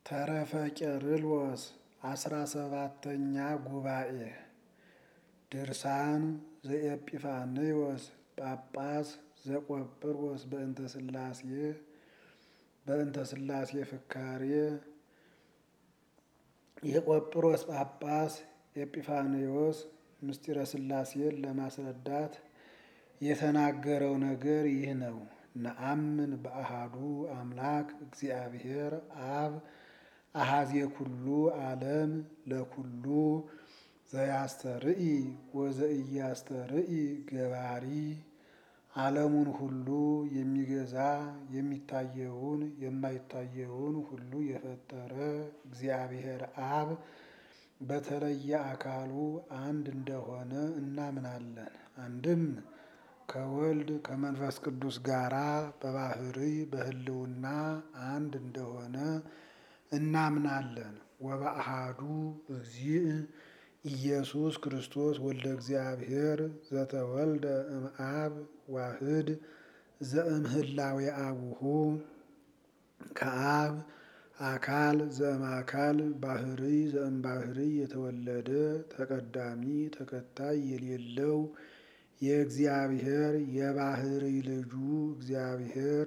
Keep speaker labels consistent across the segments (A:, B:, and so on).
A: ተረፈ ቄርሎስ አስራ ሰባተኛ ጉባኤ ድርሳን ዘኤጲፋንዮስ ጳጳስ ዘቆጵሮስ በእንተ ሥላሴ በእንተ ሥላሴ ፍካሬ የቆጵሮስ ጳጳስ ኤጲፋንዮስ ምስጢረ ሥላሴን ለማስረዳት የተናገረው ነገር ይህ ነው። ነአምን በአሃዱ አምላክ እግዚአብሔር አብ አሃዜ ኩሉ ዓለም ለኩሉ ዘያስተርኢ ወዘኢያስተርኢ ገባሪ ዓለሙን ሁሉ የሚገዛ የሚታየውን የማይታየውን ሁሉ የፈጠረ እግዚአብሔር አብ በተለየ አካሉ አንድ እንደሆነ እናምናለን። አንድም ከወልድ ከመንፈስ ቅዱስ ጋራ በባህርይ በሕልውና አንድ እንደሆነ እናምናለን። ወበአሃዱ እግዚእ ኢየሱስ ክርስቶስ ወልደ እግዚአብሔር ዘተወልደ እምአብ ዋህድ ዘእምህላዌ አቡሁ ከአብ አካል ዘእምአካል ባህርይ ዘእምባህርይ የተወለደ ተቀዳሚ ተከታይ የሌለው የእግዚአብሔር የባህርይ ልጁ እግዚአብሔር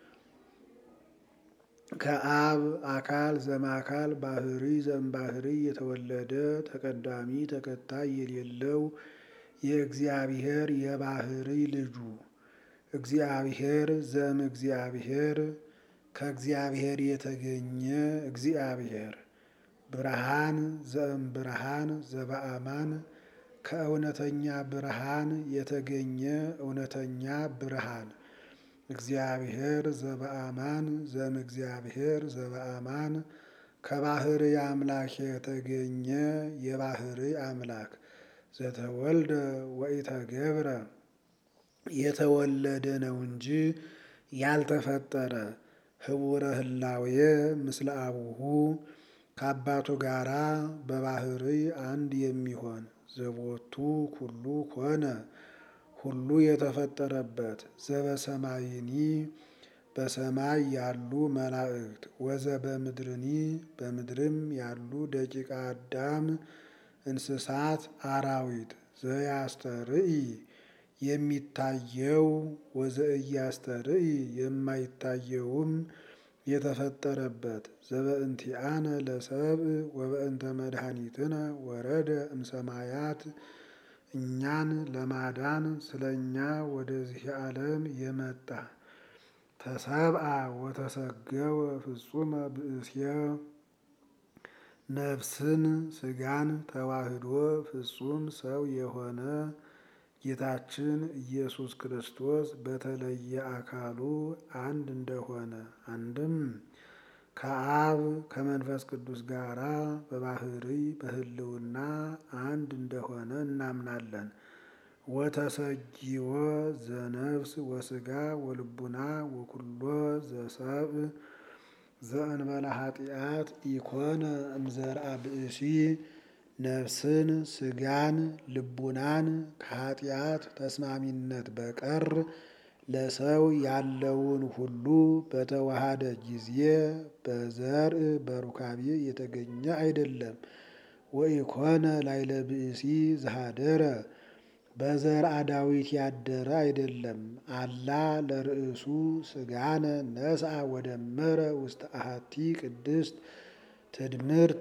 A: ከአብ አካል ዘእምአካል ባህርይ ዘእምባህርይ የተወለደ ተቀዳሚ ተከታይ የሌለው የእግዚአብሔር የባህርይ ልጁ እግዚአብሔር ዘእም እግዚአብሔር ከእግዚአብሔር የተገኘ እግዚአብሔር ብርሃን ዘእም ብርሃን ዘበአማን ከእውነተኛ ብርሃን የተገኘ እውነተኛ ብርሃን እግዚአብሔር ዘበአማን ዘም እግዚአብሔር ዘበአማን ከባህርይ አምላክ የተገኘ የባህርይ አምላክ ዘተወልደ ወኢተገብረ የተወለደ ነው እንጂ ያልተፈጠረ ህቡረ ህላዌ ምስለ አቡሁ ከአባቱ ጋራ በባህርይ አንድ የሚሆን ዘቦቱ ኩሉ ኮነ ሁሉ የተፈጠረበት ዘበሰማይኒ በሰማይ ያሉ መላእክት ወዘ በምድርኒ በምድርም ያሉ ደቂቀ አዳም እንስሳት አራዊት ዘያስተርኢ የሚታየው ወዘእያስተርኢ የማይታየውም የተፈጠረበት ዘበእንቲአነ ለሰብእ ወበእንተ መድኃኒትነ ወረደ እምሰማያት እኛን ለማዳን ስለ እኛ ወደዚህ ዓለም የመጣ ተሰብአ ወተሰገወ ፍጹመ ብእስየ ነፍስን ስጋን ተዋህዶ ፍጹም ሰው የሆነ ጌታችን ኢየሱስ ክርስቶስ በተለየ አካሉ አንድ እንደሆነ አንድም ከአብ ከመንፈስ ቅዱስ ጋራ በባህርይ በሕልውና አንድ እንደሆነ እናምናለን። ወተሰጊወ ዘነፍስ ወስጋ ወልቡና ወኩሎ ዘሰብእ ዘእንበለ ኃጢአት ኢኮነ እምዘርአ ብእሲ ነፍስን ስጋን ልቡናን ከኃጢአት ተስማሚነት በቀር ለሰው ያለውን ሁሉ በተዋሃደ ጊዜ በዘርእ በሩካቤ የተገኘ አይደለም። ወኢኮነ ላይለ ብእሲ ዘሃደረ በዘርአ ዳዊት ያደረ አይደለም። አላ ለርእሱ ስጋነ ነስአ ወደመረ ውስተ አሐቲ ቅድስት ትድምርት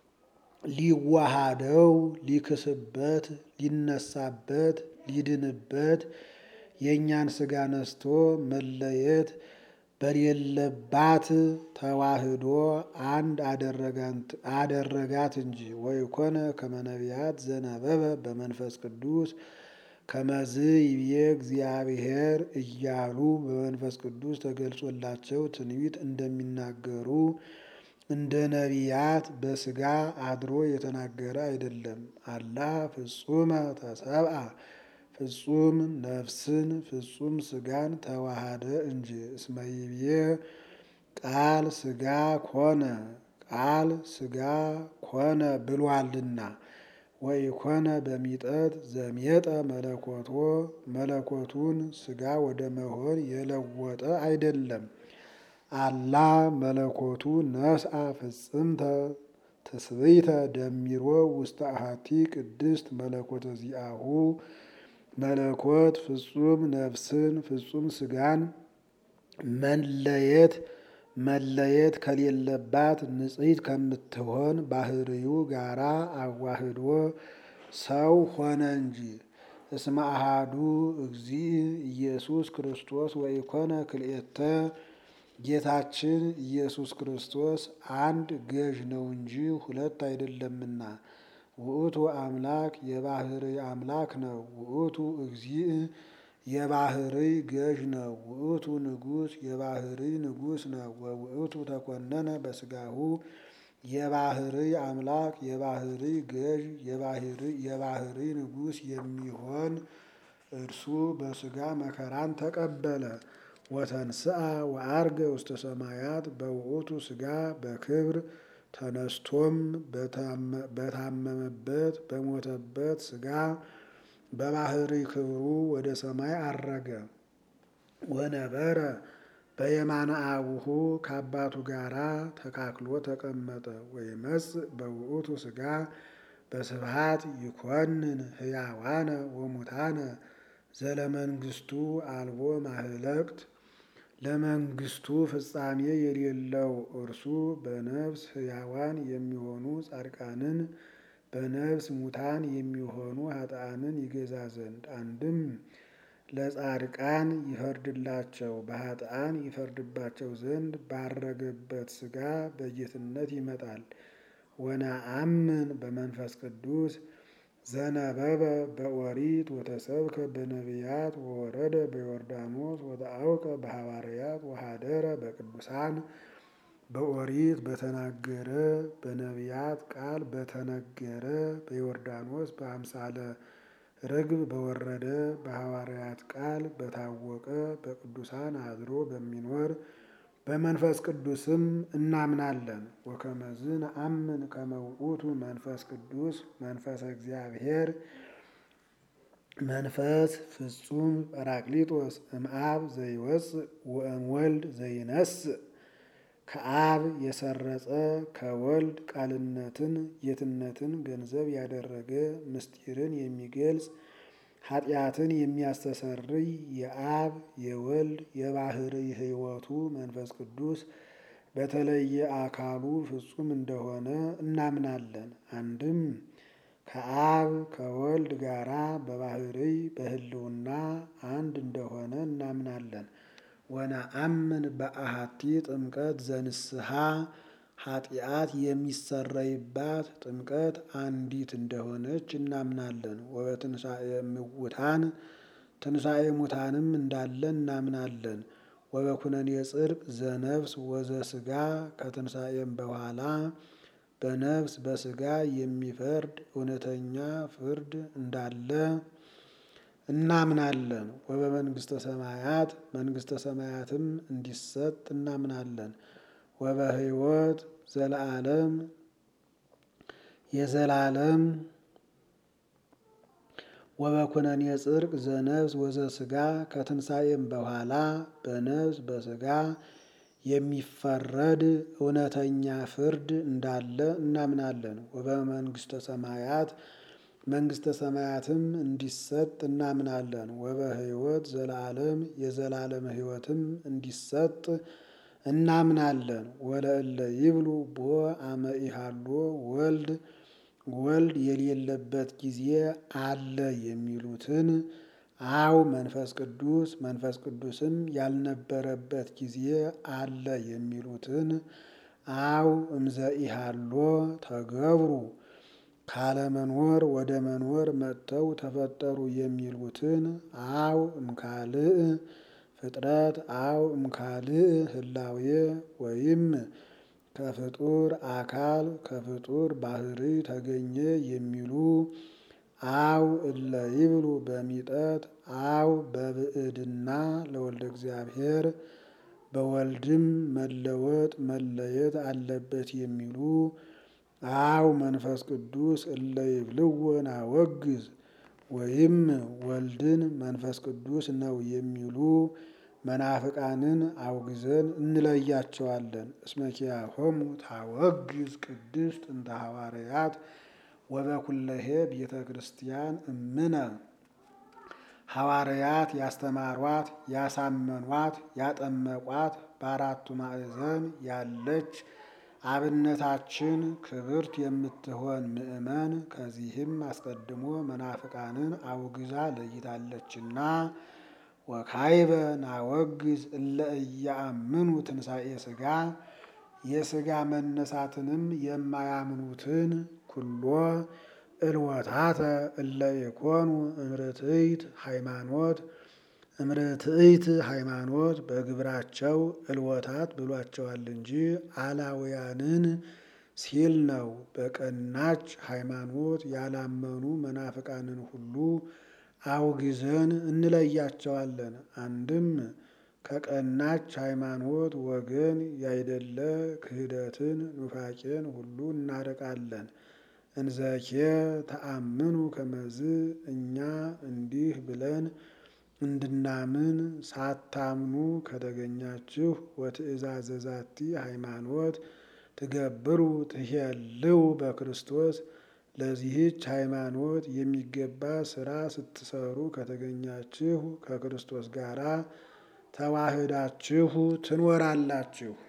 A: ሊዋሃደው ሊክስበት ሊነሳበት ሊድንበት የእኛን ስጋ ነስቶ መለየት በሌለባት ተዋህዶ አንድ አደረጋት እንጂ። ወይኮነ ከመ ነቢያት ዘነበበ በመንፈስ ቅዱስ ከመዝ ይብዬ እግዚአብሔር እያሉ በመንፈስ ቅዱስ ተገልጾላቸው ትንቢት እንደሚናገሩ እንደ ነቢያት በስጋ አድሮ የተናገረ አይደለም። አላ ፍጹመ ተሰብአ ፍጹም ነፍስን ፍጹም ስጋን ተዋሃደ እንጂ። እስመ ይብዬ ቃል ስጋ ኮነ ቃል ስጋ ኮነ ብሏልና። ወኢኮነ በሚጠት ዘሜጠ መለኮቶ መለኮቱን ስጋ ወደ መሆን የለወጠ አይደለም። አላ መለኮቱ ነስአ ፍጽምተ ትስብእተ ደሚሮ ውስተ አሐቲ ቅድስት መለኮተ ዚአሁ መለኮት ፍጹም ነፍስን ፍጹም ስጋን መለየት መለየት ከሌለባት ንጽሕት ከምትሆን ባህርዩ ጋራ አዋህዶ ሰው ሆነ እንጂ። እስመ አሐዱ እግዚእ ኢየሱስ ክርስቶስ ወኢኮነ ክልኤተ ጌታችን ኢየሱስ ክርስቶስ አንድ ገዥ ነው እንጂ ሁለት አይደለምና። ውእቱ አምላክ የባህርይ አምላክ ነው። ውእቱ እግዚእ የባህርይ ገዥ ነው። ውእቱ ንጉሥ የባህርይ ንጉሥ ነው። ወውእቱ ተኮነነ በስጋሁ የባህርይ አምላክ የባህርይ ገዥ የባህርይ ንጉሥ የሚሆን እርሱ በስጋ መከራን ተቀበለ። ወተንስአ ወዐርገ ውስተ ሰማያት በውእቱ ስጋ በክብር ተነስቶም በታመመበት በሞተበት ስጋ በባህርይ ክብሩ ወደ ሰማይ አረገ። ወነበረ በየማነ አቡሁ ከአባቱ ጋራ ተካክሎ ተቀመጠ። ወይመጽእ በውእቱ ስጋ በስብሐት ይኮንን ሕያዋነ ወሙታነ ዘለመንግስቱ አልቦ ማህለቅት ለመንግስቱ ፍጻሜ የሌለው እርሱ በነፍስ ሕያዋን የሚሆኑ ጻድቃንን በነፍስ ሙታን የሚሆኑ ኃጥአንን ይገዛ ዘንድ አንድም ለጻድቃን ይፈርድላቸው በኃጥአን ይፈርድባቸው ዘንድ ባረገበት ስጋ በጌትነት ይመጣል። ወነአምን በመንፈስ ቅዱስ ዘነበበ በኦሪት ወተሰብከ በነቢያት ወወረደ በዮርዳኖስ ወተአውቀ በሐዋርያት ወሃደረ በቅዱሳን በኦሪት በተናገረ በነቢያት ቃል በተነገረ በዮርዳኖስ በአምሳለ ርግብ በወረደ በሐዋርያት ቃል በታወቀ በቅዱሳን አድሮ በሚኖር በመንፈስ ቅዱስም እናምናለን። ወከመዝ ነአምን ከመ ውእቱ መንፈስ ቅዱስ መንፈሰ እግዚአብሔር መንፈስ ፍጹም ጰራቅሊጦስ እምአብ ዘይወፅእ ወእምወልድ ዘይነስእ ከአብ የሰረጸ ከወልድ ቃልነትን ጌትነትን ገንዘብ ያደረገ ምስጢርን የሚገልጽ ኃጢአትን የሚያስተሰርይ የአብ የወልድ የባህርይ ሕይወቱ መንፈስ ቅዱስ በተለየ አካሉ ፍጹም እንደሆነ እናምናለን። አንድም ከአብ ከወልድ ጋራ በባህርይ በሕልውና አንድ እንደሆነ እናምናለን። ወነአምን በአሐቲ ጥምቀት ዘንስሐ ኃጢአት የሚሰረይባት ጥምቀት አንዲት እንደሆነች እናምናለን። ወበትንሣኤ እሙታን ትንሣኤ ሙታንም እንዳለ እናምናለን። ወበኩነኔ ጽድቅ ዘነፍስ ወዘስጋ ከትንሣኤም በኋላ በነፍስ በስጋ የሚፈርድ እውነተኛ ፍርድ እንዳለ እናምናለን። ወበመንግስተ ሰማያት መንግስተ ሰማያትም እንዲሰጥ እናምናለን። ወበሕይወት ዘለዓለም የዘላለም ወበኩነኔ ጽድቅ ዘነፍስ ወዘስጋ ከትንሣኤም በኋላ በነፍስ በስጋ የሚፈረድ እውነተኛ ፍርድ እንዳለ እናምናለን። ወበመንግስተ ሰማያት መንግስተ ሰማያትም እንዲሰጥ እናምናለን። ወበሕይወት ዘለዓለም የዘላለም ሕይወትም እንዲሰጥ እናምናለን። ወለእለ ይብሉ ቦ አመ ኢሃሎ ወልድ ወልድ የሌለበት ጊዜ አለ የሚሉትን አው መንፈስ ቅዱስ መንፈስ ቅዱስም ያልነበረበት ጊዜ አለ የሚሉትን አው እምዘ ኢሃሎ ተገብሩ ካለመኖር ወደ መኖር መጥተው ተፈጠሩ የሚሉትን አው እምካልእ ፍጥረት አው እምካልእ ህላዌ ወይም ከፍጡር አካል ከፍጡር ባህርይ ተገኘ የሚሉ አው እለ ይብሉ በሚጠት አው በብዕድና ለወልደ እግዚአብሔር በወልድም መለወጥ መለየት አለበት የሚሉ አው መንፈስ ቅዱስ እለ ይብልዎ ናወግዝ ወይም ወልድን መንፈስ ቅዱስ ነው የሚሉ መናፍቃንን አውግዘን እንለያቸዋለን። እስመኪያሆሙ ታወግዝ ቅድስት እንተ ሐዋርያት ወበኩለሄ ቤተ ክርስቲያን እምነ ሐዋርያት ያስተማሯት ያሳመኗት ያጠመቋት በአራቱ ማዕዘን ያለች አብነታችን ክብርት የምትሆን ምእመን ከዚህም አስቀድሞ መናፍቃንን አውግዛ ለይታለችና ወካይበ ናወግዝ እለ እያአምኑ ትንሣኤ ሥጋ የሥጋ መነሳትንም የማያምኑትን ኩሎ እልወታተ እለ ኢኮኑ እምርትዕት ሃይማኖት እምርትዕት ሃይማኖት በግብራቸው እልወታት ብሏቸዋል እንጂ አላውያንን ሲል ነው። በቀናች ሃይማኖት ያላመኑ መናፍቃንን ሁሉ አውግዘን እንለያቸዋለን። አንድም ከቀናች ሃይማኖት ወገን ያይደለ ክህደትን ኑፋቄን ሁሉ እናርቃለን። እንዘኬ ተአምኑ ከመዝ እኛ እንዲህ ብለን እንድናምን ሳታምኑ ከተገኛችሁ ወትእዛዘ ዛቲ ሃይማኖት ትገብሩ ትሄልው በክርስቶስ ለዚህች ሃይማኖት የሚገባ ስራ ስትሰሩ ከተገኛችሁ ከክርስቶስ ጋር ተዋህዳችሁ ትኖራላችሁ።